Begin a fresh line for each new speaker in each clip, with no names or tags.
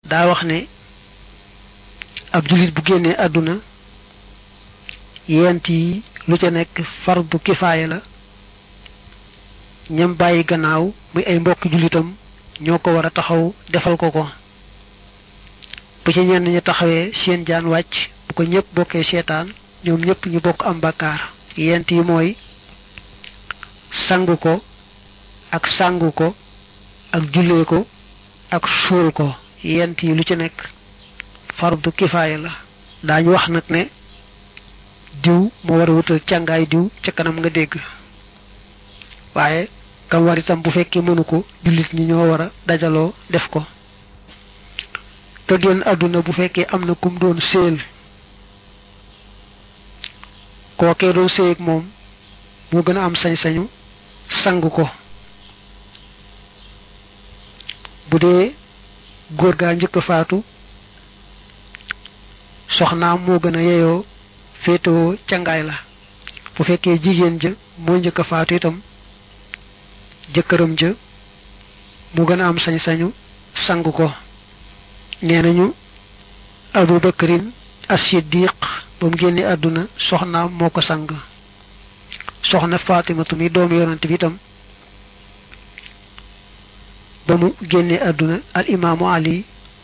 daa wax ne ab jullit bu génnee àdduna yent yi lu ca nekk fardu kifaaya la ñam bàyyi gannaaw muy ay mbokki jullitam ñoo ko war a taxaw defal ko ko bu ci ñenn ñi taxawee seen jaan wàcc bu ko ñëpp bokkee seetaan ñoom ñëpp ñu bokk am bakkaar yent yi mooy sangu ko ak sangu ko ak jullee ko ak suul ko yent yi lu ci nekk fardu kifaaya la daañu wax nag ne diw moo war a wutal càngaay diw ca kanam nga dégg waaye kam war itam bu fekkee mënu ko jullit ñi ñoo war a dajaloo def ko te génn àdduna bu fekkee am na kum doon séel kookee doon séy ak moom moo gën a am sañ-sañu sang ko bu dee góor gaa njëkk a faatu soxnaam moo gën a yeyoo féetewoo cangaay la bu fekkee jigéen ja moo njëkk a faatu itam jëkkëram ja mu gën a am sañ-sañu sang ko nee nañu abu bakarin as-siddiq ba mu génne àdduna soxnaam moo ko sang soxna fatimatu mi doomu yonante bi itam ba mu génne àdduna al imaamu ali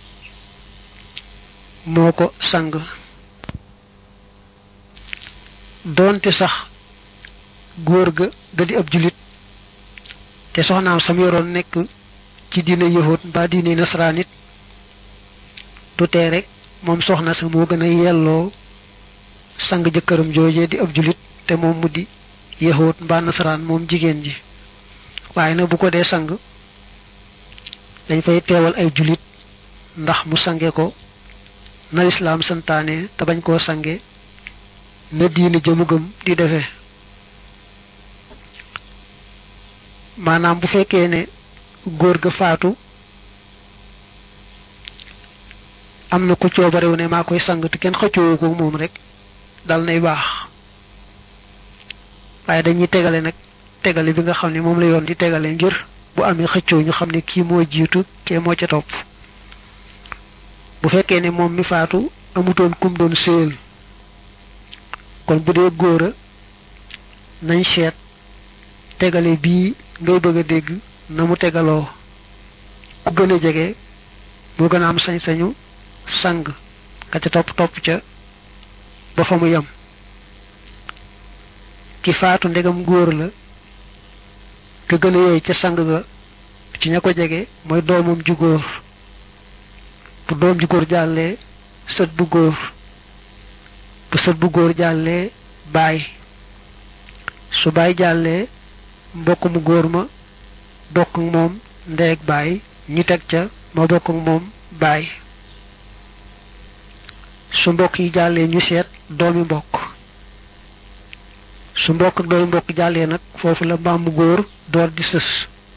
moo ko sang doonte sax góor ga ga di ab julit te soxnaam sam yoroon nekk ci diine yahud mbaa diine nasaraan it du tee rek moom soxna sa moo gën a yelloo sang jëkkëram joojee di ab julit te moom mu di yahud mbaa nasaraan moom jigéen ji waaye nag bu ko dee sang dañ fay teewal ay julit ndax mu sange ko na lislaam santaane te bañ koo sange na diine jëmu gëm di defee maanaam bu fekkee ne góor ga faatu am na ku coobarewu ne maa koy sang te kenn xëccoowu ko moom rek dal nay baax waaye dañuy tegale nag tegale bi nga xam ne moom la yoon di tegale ngir bu amee xëccoo ñu xam ne kii moo jiitu kee moo ca topp bu fekkee ne moom mi faatu amutoon kum doon séyal kon bu dee góor a nañ seet tegale bii ngay bëgg a dégg na mu tegaloo ku gën a jege moo gën a am sañ-sañu sang ka ca topp topp ca ba fa mu yem ki faatu ndegam góor la ka gën a yooyu ca sang ga ci ña ko jege mooy doomam ju góor bu doom ju góor jàllee sët bu góor bu sët bu góor jàllee baay su baay jàllee mbokk mu góor ma bokk ak moom ndey ak baay ñu teg ca ma bokk ak moom baay su mbokk yi jàllee ñu seet doomi mbokk su mbokk ak doomi mbokk jàllee nag foofu la maam mu góor door di sës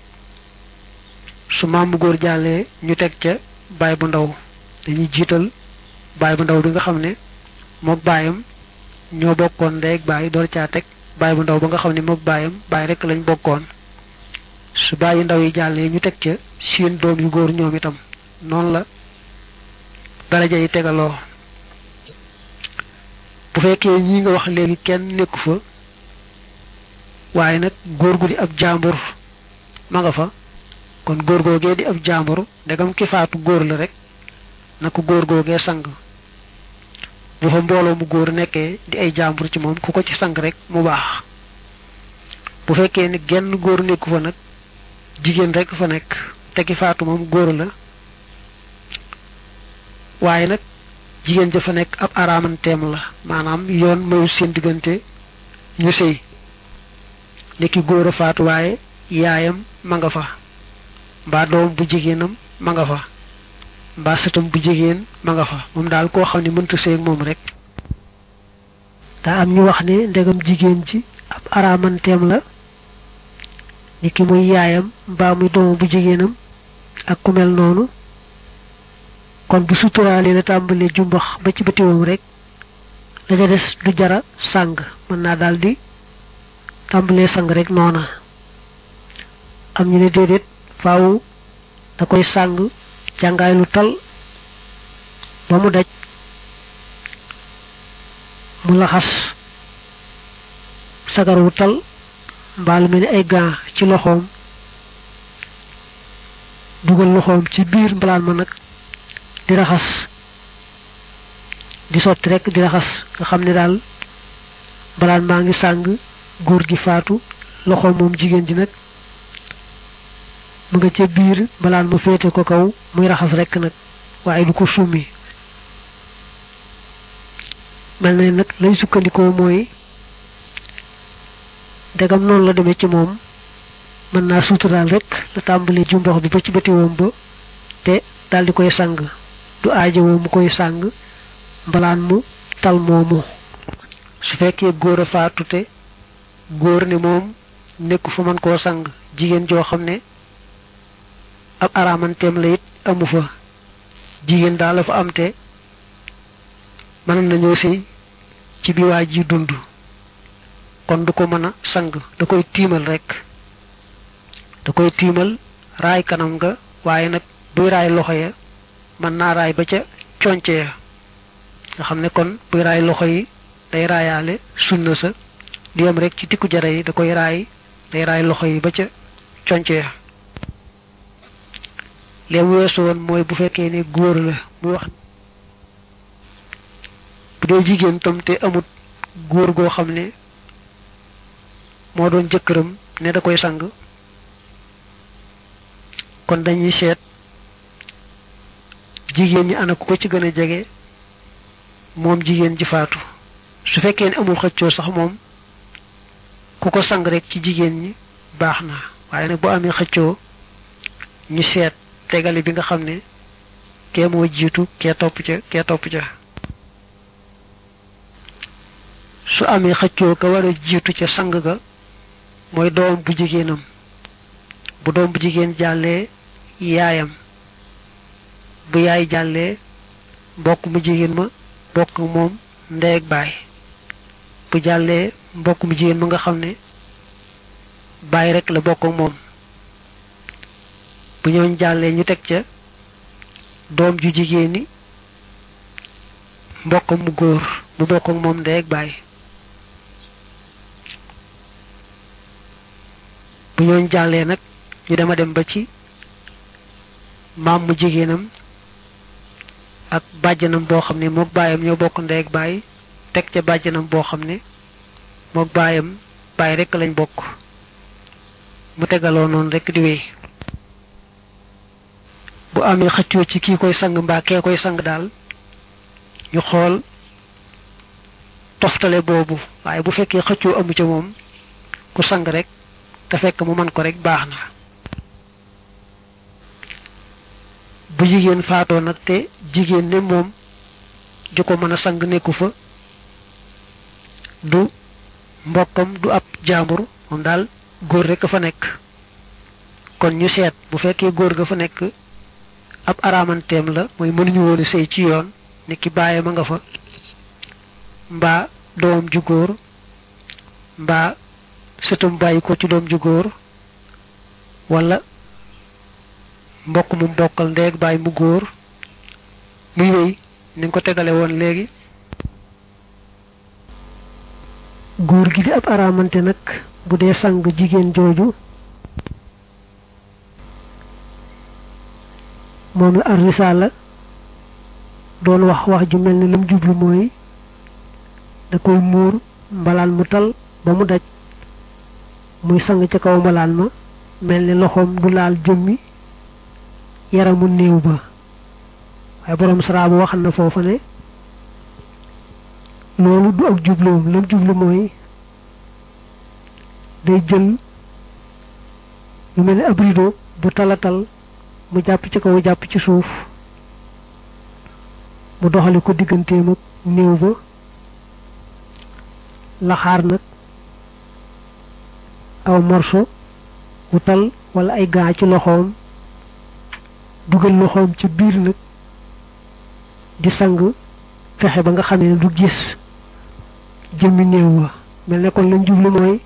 su maam mu góor jàllee ñu teg ca baay bu ndaw dañuy jiital baay bu ndaw bi nga xam ne mook baayam ñoo bokkoon ndey ak baay door caa teg baay bu ndaw ba nga xam ne mook baayam baay rek lañ bokkoon su bàyyi ndaw yi jàllee ñu teg ca seen doom yu góor ñoom itam noonu la daraja yi tegaloo bu fekkee ñi nga wax léegi kenn nekku fa waaye nag góor gu di ab jàmbur ma nga fa kon góor googee di ab jàmbur ndegam ki faatu góor la rek na ko góor googee sang bu fa mbooloo mu góor nekkee di ay jàmbur ci moom ku ko ci sang rek mu baax bu fekkee ni genn góor nekku fa nag jigéen rek fa nekk te ki faatu moom góor la waaye nag jigéen ja fa nekk ab araamanteem la maanaam yoon mayu seen diggante ñu sëy nekki góor a faatu waaye yaayam ma nga fa mbaa doom bu jigéenam ma nga fa mbaa sëtam bu jigéen ma nga fa moom daal koo xam ne mënta sëy ak moom rek daa am ñu wax ne ndegam jigéen ji ab araamanteem la ni ki muy yaayam mbaa muy doomam bu jigéenam ak ku mel noonu kon bu suturaale la tàmbalee jumbax ba ci batiwam rek la ca des du jara sàng mën naa daal di tàmbalee sang rek noona am ñu ne déedéet faaw da koy sàng jàngaay lu tal ba mu daj mu laxas sagar wu tal mbaa lu mel ni ay gants ci loxoom dugal loxoom ci biir mbalaan ma nag di raxas di sotti rek di raxas nga xam ne daal mbalaan maa ngi sàng góor gi faatu loxoom moom jigéen ji nag mu nga ca biir mbalaan mu féete ko kaw muy raxas rek nag waaye du ko summi mel na nag lay sukkandikoo mooy ndegam noonu la demee ci moom mën naa suturaal rek la tàmbalee jumbox bi ba ci bëtiwoom ba te daal di koy sang du aajowoo mu koy sang mbalaan mu tal moomu su fekkee góor a faatu te góor ne moom nekku fa mën koo sang jigéen joo xam ne ab araamanteem la it amu fa jigéen daal la fa am te mën nañoo sëy ci bi waa ji dund kon du ko mën a sang da koy tiimal rek da koy tiimal raay kanam nga waaye nag buy raay loxo ya mën naa raay ba ca conce ya nga xam ne kon buy raay loxo yi day raayaale sunna sa du yem rek ci tikku jara yi da koy raay day raay loxo yi ba ca conce ya leen weesu woon mooy bu fekkee ne góor la muy wax bu dee jigéen tam te amut góor goo xam ne moo doon jëkkëram ne da koy sang kon dañuy seet jigéen ñi ana ku ko ci gën a jege moom jigéen ji faatu su fekkee ne amul xëccoo sax moom ku ko sang rek ci jigéen ñi baax na waaye nag bu amee xëccoo ñu seet tegale bi nga xam ne kee moo jiitu kee topp ca kee topp ca su amee xëccoo ka war a jiitu ca sang ga mooy doom bu jigéenam bu doom bu jigéen jàllee yaayam bu yaay jàllee mbokk mu jigéen ma bokk moom ndey ak baay bu jàllee mbokk mu jigéen ma nga xam ne baay rek la bokk ak moom bu ñooñ jàllee ñu teg ca doom ju jigéen ni mbokk mu góor mu bokk ak moom ndey ak baay bu ñooñ jàllee nag ñu dema dem ba ci maam mu jigéenam ak bàjjanam boo xam ne mook baayam ñoo bokk ndey ak baay teg ca bàjjanam boo xam ne mook baayam baay rekk lañ bokk mu tegaloo noonu rekk di wéy bu amee xëccoo ci kii koy sang mbaa kee koy sang daal ñu xool toftale boobu waaye bu fekkee xëccoo amu ca moom ku sang rek te fekk mu man ko rek baax na bu jigéen faatoo nag te jigéen ne moom ju ko mën a sang nekku fa du mbokkam du ab jaambur moom daal góor rek a fa nekk kon ñu seet bu fekkee góor ga fa nekk ab araamanteem la mooy mënuñu woon a sëy ci yoon ne ki bàyyi ma nga fa mbaa doom ju góor mbaa sëtam bàyyi ko ci doom ju góor wala mbokk mu bokkal ndeeg bàyyi mu góor muy wéy ni nga ko tegale woon léegi góor gi di ab araamante nag bu dee sang jigéen jooju moom la ar risaala doon wax wax ju mel ni lam jublu mooy da koy muur mbalaan mu tal ba mu daj muy sang ca kaw mbalaan ma mel ni loxoom du laal jëmmi yaramu néew ba waaye borom saraabu wax na foofa ne loolu du ak jubloom lam jublu mooy day jël lu mel ni ab rido bu talatal mu jàpp ci kaw jàpp ci suuf mu doxale ko digganteem ak néew ba laxaar nag aw morso wu tal wala ay gaa ci loxoom dugal loxoom ci biir nag di sang fexe ba nga xamee ne du gis jëmmi néew wa mel ne kon lañ jublu mooy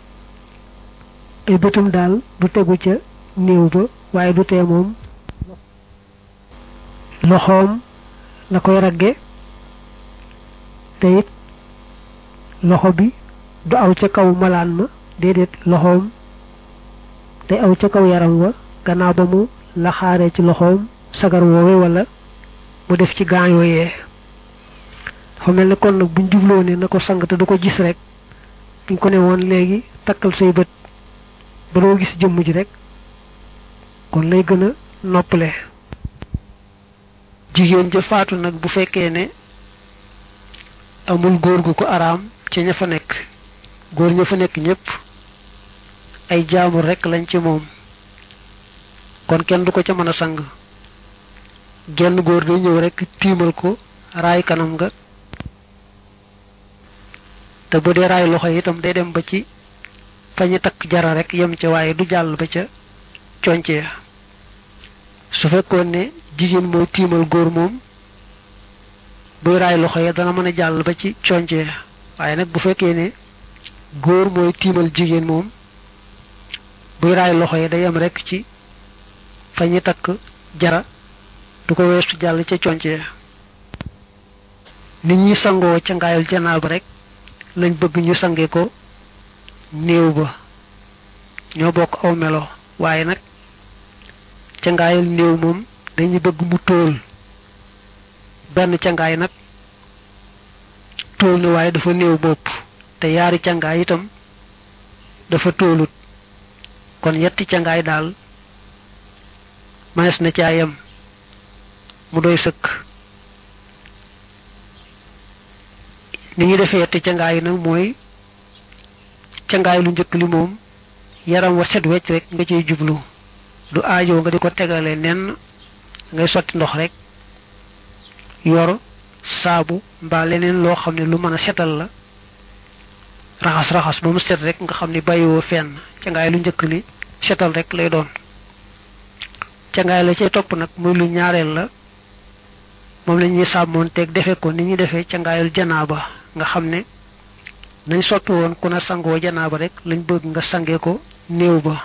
ay bëtam daal du tegu ca néew ba waaye du tee moom loxoom
la koy ragge te it loxo bi du aw ca kaw malaan ma déedéet loxoom day aw ca kaw yaram wa gannaaw ba mu laxaaree ci loxoom sagar woowe wala mu def ci gaañ yooyee dafa mel ne kon nag buñ jubloo ne na ko sang te du ko gis rek buñ ko ne woon léegi takkal say bët ba doo gis jëmm ji rek kon lay gën a noppale
jigéen ja faatu nag bu fekkee ne amul góor gu ko araam ci ña fa nekk góor ña fa nekk ñépp ay jaamur rek lañ ci moom kon kenn du ko ca mën a sang genn góor day ñëw rek tiimal ko raay kanam nga te bu dee raay loxo itam day dem ba ci fa ñu takk jara rek yem ca waaye du jàll ba ca conce ya su fekkoon ne jigéen mooy tiimal góor moom buy raay loxo ya dana mën a jàll ba ci conce ya waaye nag bu fekkee ne góor mooy tiimal jigéen moom buy raay loxo ya day yem rek ci fa ñu takk jara du ko weesu jàll ca conce ya nit ñi sangoo ca ngaayul janaaba rek lañ bëgg ñu sange ko néew ba ñoo bokk aw melo waaye nag ca ngaayul néew moom dañuy bëgg mu tóol benn cangaay nag tóol na waaye dafa néew bopp te yaari cangaay itam dafa tóolut kon yetti cangaay daal manes na caa yem mu doy sëkk ni ñu defee yetti cangaay yi nag mooy cangaay lu njëkk li moom yaram wa set wecc rek nga ciy jublu du aajoo nga di ko tegale nen ngay sotti ndox rek yor saabu mbaa leneen loo xam ne lu mën a setal la raxas raxas ba mu set rek nga xam ne bàyyiwoo fenn cangaay lu njëkk li setal rek lay doon cangaay la cay topp nag muy lu ñaareel la moom la ñuy sàmmoon teeg defe ko ni ñuy defee cangaayul janaaba nga xam ne nañ soppi woon ku na sangoo janaaba rek lañ bëgg nga sange ko néew ba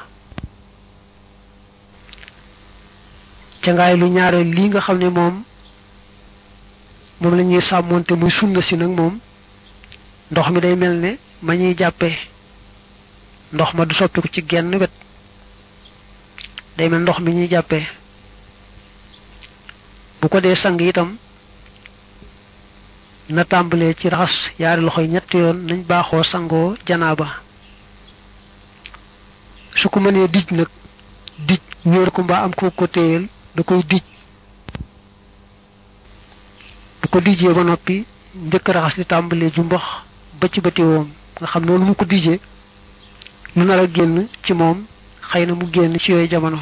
cangaay lu ñaareel lii nga xam ne moom moom la ñuy sàmmoonte muy sunna si nag moom ndox mi day mel ne ma ñuy jàppee ndox ma du soppiku ci genn wet day mel ndox mi ñuy jàppee bu ko dee sang itam na tàmbalee ci raxas yaari loxo yi ñetti yoon nañ baaxoo sangoo janaaba su ko mënee dij nag dij ñóor ko mbaa am ko ko téyel da koy dij bu ko dijee ba noppi njëkk raxas di tàmbalee ju mbox ba ci bëti woom nga xam noonu mu ko dijee lu nar a génn ci moom xëy na mu génn ci yooyu jamono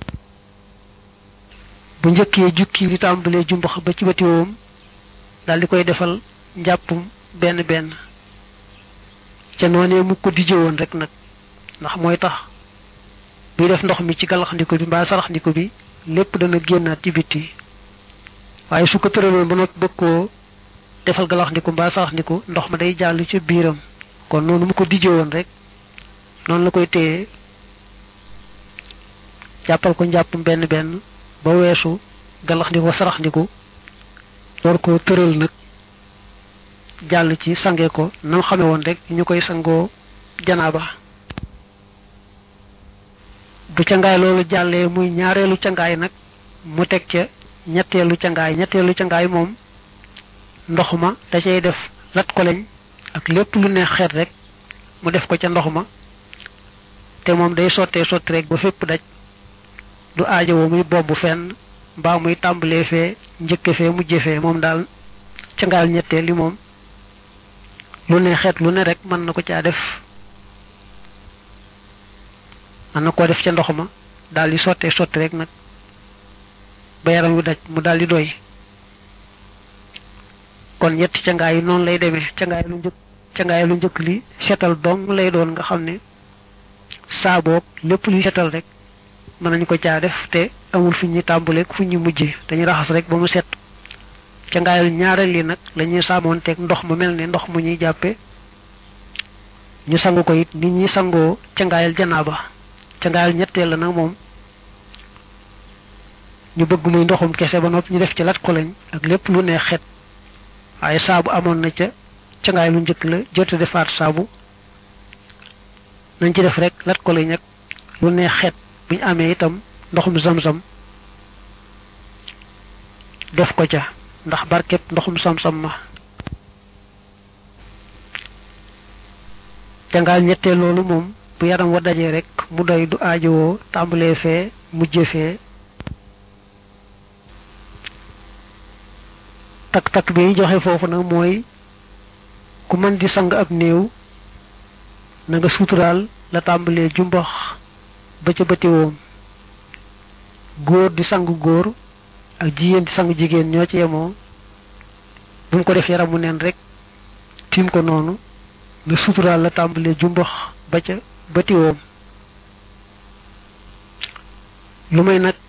bu njëkkee jukki di tàmbalee ju mbox ba ci bëti woom daal di koy defal njàppum benn benn ca noonee mu ko dije woon rek nag ndax mooy tax buy def ndox mi ci galaxndiku bi mbaa saraxndiku bi lépp dana génnaat ci bitti waaye su ko tëraloon ba noppi bëgg koo defal galaxndiku mbaa saraxndiku ndox ma day jàll ci biiram kon noonu mu ko dije woon rek noonu la koy téye jàppal ko njàppum benn benn ba weesu galaxndiku saraxndiku war ko tëral nag jàll ci sange ko nam xame woon rek ñu koy sangoo janaaba bu cangaay loolu jàllee muy ñaareelu cangaay nag mu teg ca ñetteelu cangaay ñetteelu cangaay moom ndox ma da cay def lat ko lañ ak lépp lu ne xeet rek mu def ko ca ndox ma te moom day sottee sotti rek ba fépp daj du aajowoo muy bobbu fenn mbaa muy tàmbalee fee njëkke fee mujje fee moom daal cangaayal ñetteel li moom lu ne xeet lu ne rek mën na ko caa def mën na koo def ca ndox ma daal di sottee sotti rek nag ba yaram wi daj mu daal di doy kon ñetti cangaay yi noonu lay demee cangaay lu njëkk cangaay lu njëkk li setal dong lay doon nga xam ne saaboog lépp luy setal rek mën nañu ko caa def te amul fu ñuy tàmbaleeg fu ñu mujjee dañuy raxas rek ba mu set ca ngaayal ñaareel li nag la ñuy saamoonteeg ndox mu mel ne ndox mu ñuy jàppe ñu sangu ko it nit ñi sangoo ca ngaayal janaaba ca ngaayal ñetteel la nag moom ñu bëgg muy ndoxum kese ba noppi ñu def ci lat ko lañ ak lépp lu ne xet waaye saabu amoon na ca cangaay lu njëkk la jot a defaat saabu nañ ci def rek lat ko lañ ak lu ne xet buñ amee itam ndoxum sam-sam def ko ca ndax barkeb ndoxum sam-sam ma cangaal ñettee loolu moom bu yaram wa dajee rek mu doy du aajowoo tàmbalee fee mujje fee takk-takk bi joxe foofu nag mooy ku mën di sang ab néew na nga suturaal la tàmbalee jumbax ba ca bëti woom góor di sang góor ak jigéen di sang jigéen ñoo ci yemoo bu mu ko def yaramu neen rek tiim ko noonu na suturaal la tàmbalee jumbax ba ca bëti woom lu may nag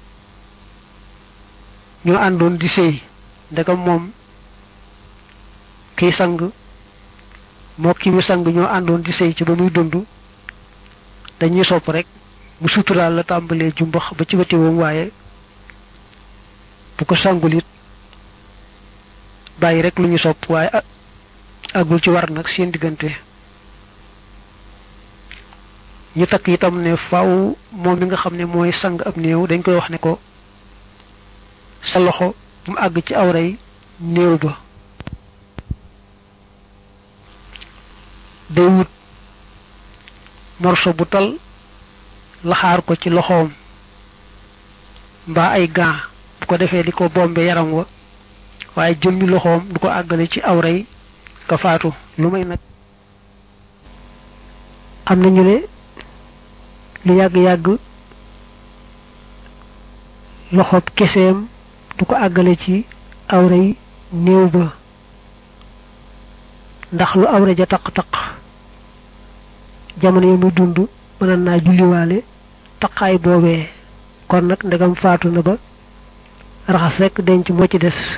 ñoo àndoon di sëy ndegam moom kiy sang moo ki mu sang ñoo àndoon di sëy ci ba muy dund dañuy sopp rek mu suturaal la tàmbalee jumbax ba ci bëti woom waaye bu ko sangul it bàyyi rek lu ñu sopp waaye agul ci war nag seen diggante ñu takk itam ne faw moom mi nga xam ne mooy sang ab néew dañ koy wax ne ko sa loxo bu mu àgg ci awray néew ba day wut morso bu tal laxaar ko ci loxoom mbaa ay gants bu ko defee di ko bombe yaram wa waaye jëmmi loxoom du ko àggale ci awray ka faatu lu may nag
am nañu ne lu yàgg-yàgg loxob keseem du ko àggale ci awray néew ba ndax lu awra ja taq-taq jamono yi muy dund mën naa julliwaale taqaay boobee kon nag ndegam faatu na ba raxas rekk denc moo ci des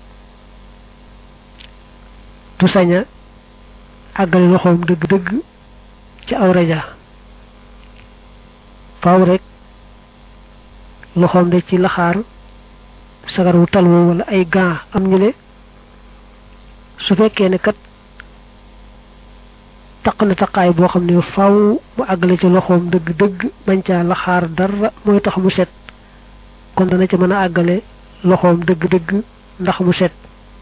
du saña àggale loxoom dëgg-dëgg ci awra ja faaw rek loxoom de ci laxaar sagar wu talwoo wala ay gants am ñu ne su fekkee ne kat taq na taqaay boo xam ne faaw mu àggale ci loxoom dëgg-dëgg bañ caa laxaar dara mooy tax mu set kon dana ci mën a àggale loxoom dëgg-dëgg ndax mu set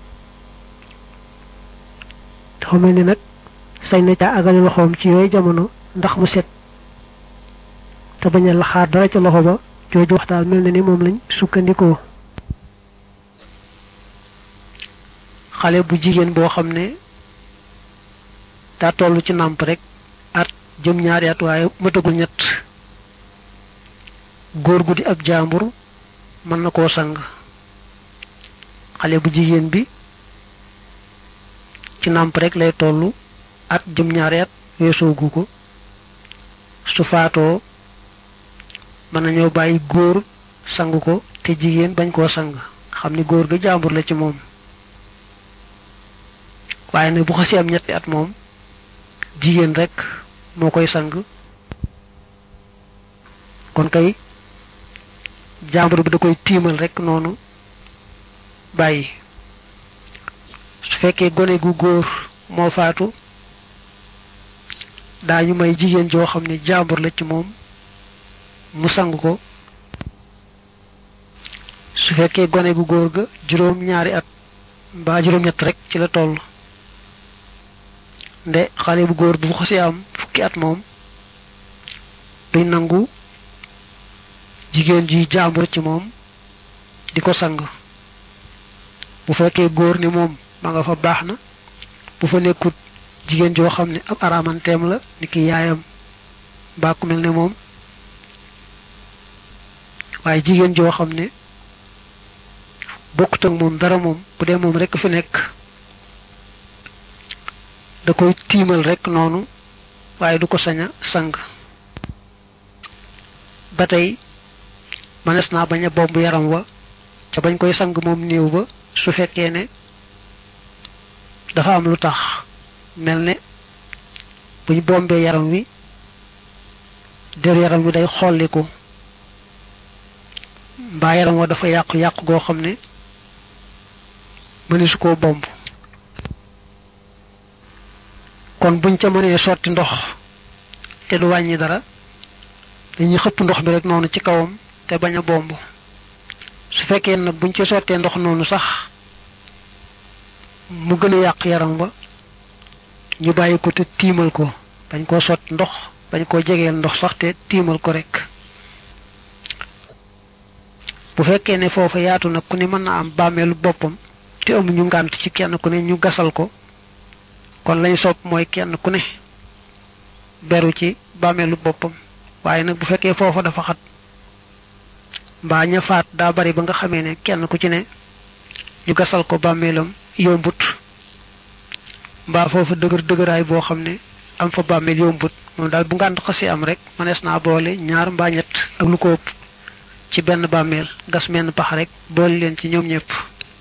dafa mel ni nag sañ na caa àggale loxoom ci yooyu jamono ndax mu set te bañ a laxaar dara ca loxo ba jooju waxtaan mel na ni moom lañ sukkandikoo
xale bu jigéen boo xam ne daa toll ci nàmp rek at jëm ñaari at waaye matagul ñett góor gu di ab jaambur mën na koo sang xale bu jigéen bi ci nàmp rek lay toll at jëm ñaari at weesoogu ko su faatoo mën nañoo bàyyi góor sang ko te jigéen bañ koo sang xam ni góor ga jaambur la ci moom waaye nag bu xasee am ñetti at moom jigéen rek moo koy sang kon kay jaambur bi da koy tiimal rek noonu bàyyi su fekkee gone gu góor moo faatu daañu may jigéen joo xam ne jaambur la ci moom mu sang ko su fekkee gone gu góor ga juróom ñaari at mbaa juróom ñett rek ci la toll nde xale bu góor bu xasee am fukki at moom duñ nangu jigéen ji jaambur ci moom di ko sang bu fekkee góor ni moom ma nga fa baax na bu fa nekkut jigéen joo xam ne ab araamanteem la ni ki yaayam mbaa ku mel ne moom waaye jigéen joo xam ne bokkut ak moom dara moom bu dee moom rekk fi nekk da koy tiimal rekk noonu waaye du ko sañ a sang ba tey mënees naa bañ a bomb yaram wa ca bañ koy sang moom néew ba su fekkee ne dafa am lu tax mel ne buñ bombee yaram wi der yaram wi day xolliku mbaa yaram wa dafa yàqu yàqu goo xam ne mëni su koo bomb kon buñ ca mënee sotti ndox te du wàññi dara dañuy xëpp ndox bi rek noonu ci kawam te bañ a bomb su fekkee nag buñ ci sottee ndox noonu sax mu gën a yàq yaram ba ñu bàyyi ko te tiimal ko bañ koo sotti ndox bañ koo jegeel ndox sax te tiimal ko rek bu fekkee ne foofa yaatu nag ku ne mën na am bàmmeelu boppam te amuñu ngànt ci kenn ku ne ñu gasal ko kon lañ sopp mooy kenn ku ne beru ci bàmmeelu boppam waaye nag bu fekkee foofa dafa xat mbaa ña faat daa bari ba nga xamee ne kenn ku ci ne ñu gasal ko bàmmeelam yombut mbaa foofa dëgër dëgëraay boo xam ne am fa bàmmeel yombut moom daal bu ngànt xasi am rek mënees naa boole ñaar mbaa ñett ak lu ko ëpp ci benn bàmmeel gas menn pax rek boole leen ci ñoom ñëpp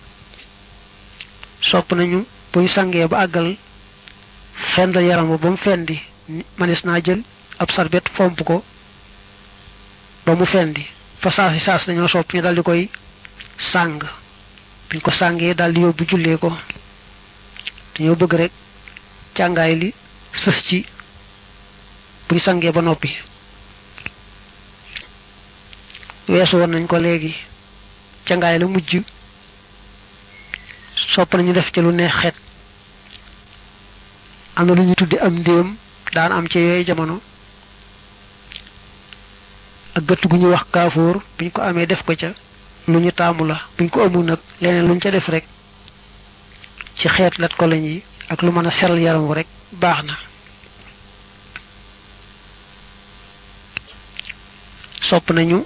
sopp nañu buñ sangee ba àggal fend yaram ba ba mu fendi mënees naa jël ab sarbet fomp ko ba mu fendi fa saasi saas dañoo sopp ñu daldi koy sàng buñ ko sàngee daldi yóbbu jullee ko dañoo bëgg rek càngaay li sës ci buñ sangee ba noppi weesu woon nañ ko léegi càngaay la mujj sopp nañu def ci lu neex xet am na lu ñu tuddi am ndéem daan am ci yooyu jamono ak gëtt gu ñuy wax kaafoor buñ ko amee def ko ca lu ñu taamu la buñ ko amul nag leneen luñ ca def rek ci xeet lat ko lañ yi ak lu mën a seral yaram wu rek baax na sopp nañu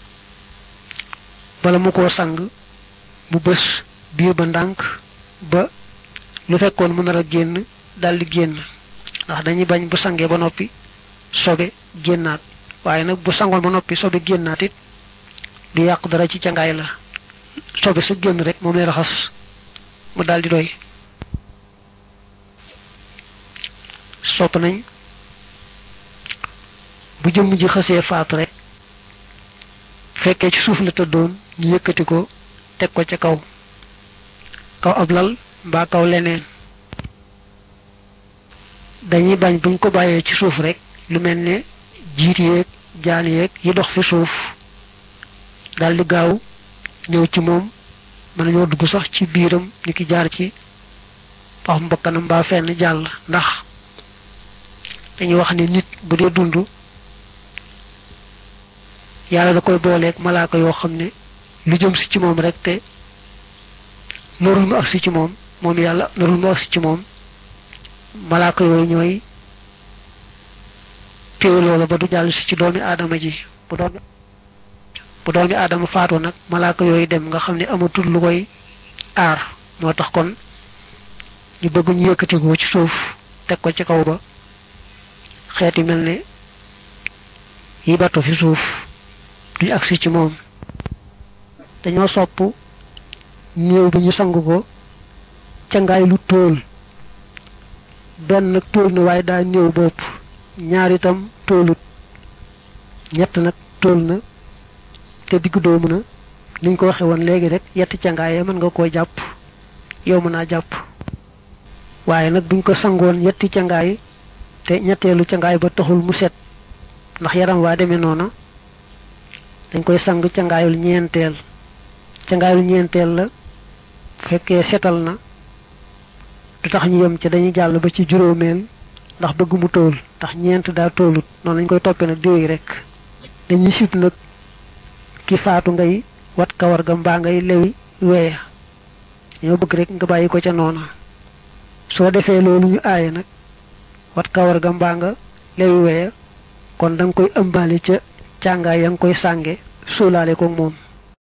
bala mu koo sang mu bës biir ba ndànk ba lu fekkoon mu nar a génn daldi génn ndax dañuy bañ bu sangee ba noppi sobe génnaat waaye nag bu sangoon ba noppi sobe génnaat it du yàq dara ci cangaay la sobe sa génn rek moom lay raxas mu daldi doy sopp nañ bu jëmm ji xësee faatu rek fekkee ci suuf la tëddoon ñu yëkkati ko teg ko ca kaw kaw ab lal mbaa kaw leneen dañuy bañ buñ ko bàyyee ci suuf rek lu mel ne jiit yeeg jaan yeeg yi dox fi suuf daldi gaaw ñëw ci moom mën nañoo dugg sax ci biiram ni ki jaar ci pax mbokkanam mbaa fenn jàll ndax dañuy wax ni nit bu dee dund yàlla da koy booleeg malaaka yoo xam ne lu jëm si ci moom rek te narul mu agsi ci moom moom yàlla narul mu agsi ci moom malaaka yooyu ñooy téew loola ba du jàll si ci doomi aadama ji bu doomi bu doomi aadama faatoo nag malaaka yooyu dem nga xam ne amatul lu koy aar moo tax kon ñu bëgg ñu yëkkatikoo ci suuf teg ko ci kaw ba xeeti mel ne yi bato fi suuf duñ agsi ci moom dañoo sopp néew bi ñu sang ko cangaay lu tóol benn nag tóol na waaye daa néew bopp ñaar itam tóolut ñett nag tóol na te diggu doomu na niñ ko waxe woon léegi rek yetti cangaayee mën nga koo jàpp yow mën naa jàpp waaye nag buñ ko sangoon yetti cangaay te ñetteelu cangaay ba taxul mu set ndax yaram waa demee noona dañ koy sang cangaayul ñeenteel cangaayul ñeenteel la fekkee setal na du tax ñu yem ci dañuy jàll ba ci juróomeel ndax bëgg mu tóol ndax ñeent daa tóolut noonu lañ koy toppee nag diwéy rek dañuy sib nag ki faatu ngay wat kawar ga mbaa ngay lewi weeya ñoo bëgg rek nga bàyyi ko ca noona soo defee loolu ñu aaye nag wat kawar ga mbaa nga lewi weeya kon da nga koy ëmbaale ca càngaay ya nga koy sànge suulaale ko moom